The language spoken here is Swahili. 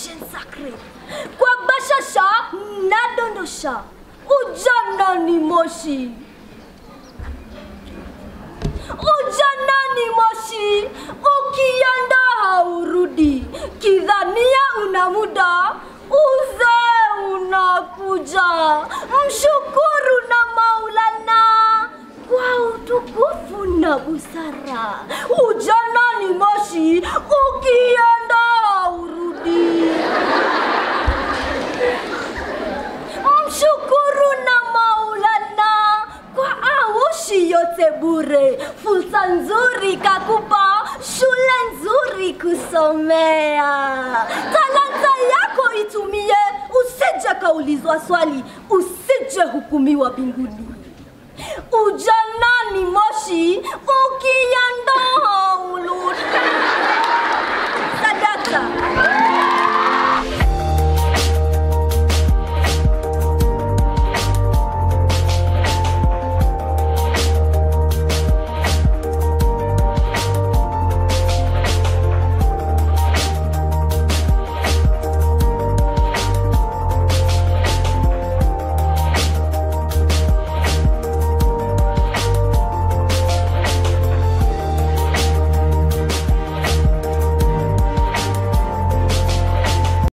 Ocean Sacred. Kwa bashasha nadondosha, ujana ni moshi, ujana ni moshi, ukienda haurudi, kidhania una muda, uzee unakuja. Mshukuru na Maulana kwa utukufu na busara. Ujana ni moshi, ukienda haurudi. Mshukuru na Maulana kwa aushi yote bure, fursa nzuri kakupa, shule nzuri kusomea. Talanta yako itumie, usije kaulizwa swali, usije hukumiwa mbinguni. Ujana ni moshi, ukienda